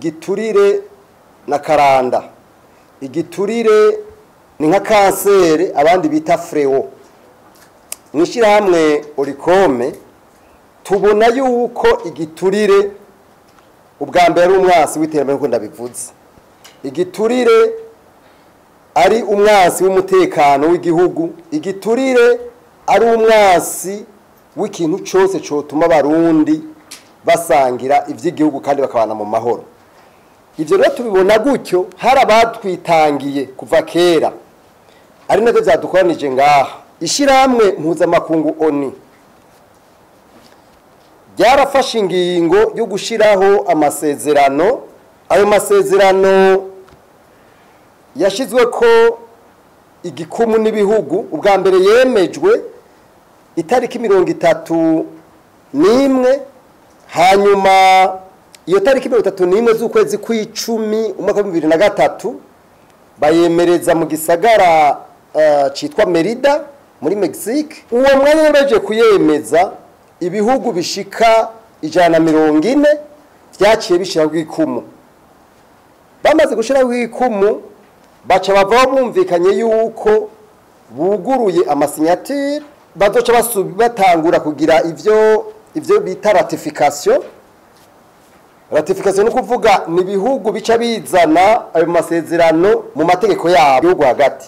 igiturire na karanda igiturire ni nka kanseri abandi bita frewo mu ishyirahamwe orikome tubona yuko igiturire ubwa mbere ari umwasi w'iterambere nk'uko ndabivuze igiturire ari umwasi w'umutekano w'igihugu igiturire ari umwasi w'ikintu cyose cyotuma abarundi basangira iby'igihugu kandi bakabana mu mahoro ibyo rero tubibona gutyo hari abatwitangiye kuva kera ari nabyo byadukoranije ngaha ishyirahamwe mpuzamakungu oni ryarafashe ingingo yo gushyiraho amasezerano ayo masezerano yashyizwe ko igikumu n'ibihugu ubwa mbere yemejwe itariki mirongo itatu n'imwe hanyuma iyo tariki mirongo itatu n'imwe z'ukwezi kw'icumi umwaka wa bibiri na gatatu bayemereza mu gisagara cyitwa merida muri mexique uwo mwanya yemeje kuyemeza ibihugu bishika ijana na mirongo ine byaciye bishyiraho ikumu bamaze gushyiraho ikumu baca bavaho bumvikanye yuko buguruye amasinyatire bazoca batangura kugira ibyo ibyo bita ratification ratification ni ukuvuga ni ibihugu bica bizana ayo masezerano mu mategeko yabo igihugu hagati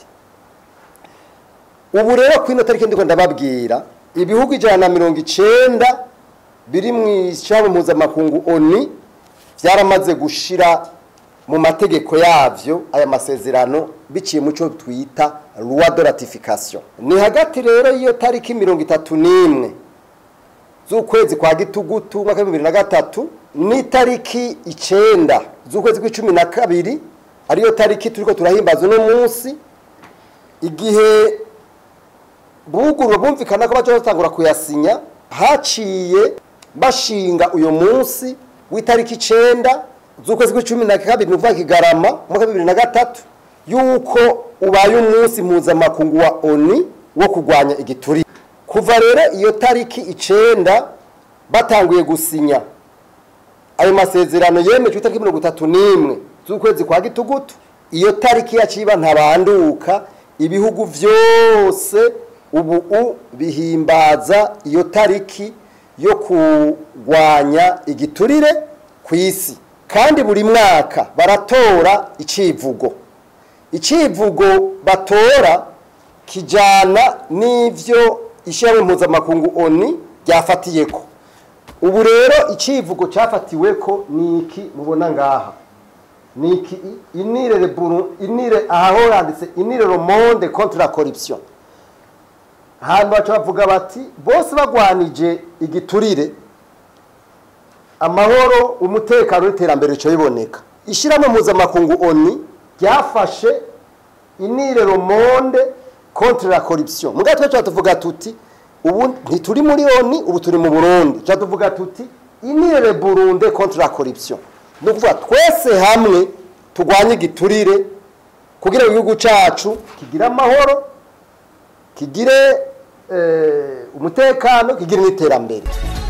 ubu rero ku ino tariki ndiko ndababwira ibihugu ijana na mirongo icenda biri mu ishami mpuzamakungu oni byaramaze gushira mu mategeko yavyo aya masezerano biciye mu cyo twita loi de ratification ni hagati rero y'iyo tariki mirongo itatu n'imwe z'ukwezi kwa gitugutu umwaka wa bibiri na gatatu n'itariki icenda z'ukwezi kw'icumi na kabiri ariyo tariki turiko turahimbaza uno munsi igihe bugurura bumvikana ko baca batangura kuyasinya haciye bashinga uyu munsi w'itariki icenda z'ukwezi kw'icumi na kabiri ni ukuvuga kigarama umwaka wa bibiri na gatatu yuko ubaye umunsi mpuzamakungu wa oni wo kurwanya igiturire kuva rero iyo tariki icenda batanguye gusinya ayo masezerano yemejwe itariki mirongo itatu n'imwe z'ukwezi kwa gitugutu iyo tariki yaciba ntabanduka ibihugu vyose ubu bihimbaza iyo tariki yo kurwanya igiturire ku isi kandi buri mwaka baratora icivugo icivugo batora kijana n'ivyo ishyirahamwe mpuzamakungu oni ryafatiyeko ubu rero icivugo cyafatiweko ni iki mubona ngaha ni iki inire reburu inire aho handitse inire le monde contre la corruption hanyuma baca bavuga bati bose bagwanije igiturire amahoro umutekano n'iterambere rica biboneka ishyirahamwe mpuzamakungu oni ryafashe inire le monde contre la corruption muga twe tuvuga tuti ubu ntituri muri oni ubu turi mu burundi tuca tuvuga tuti inire le burunde contre la corruption ni ukuvuga twese hamwe turwanye igiturire kugira ngo igihugu cyacu kigire amahoro kigire umutekano kigire n'iterambere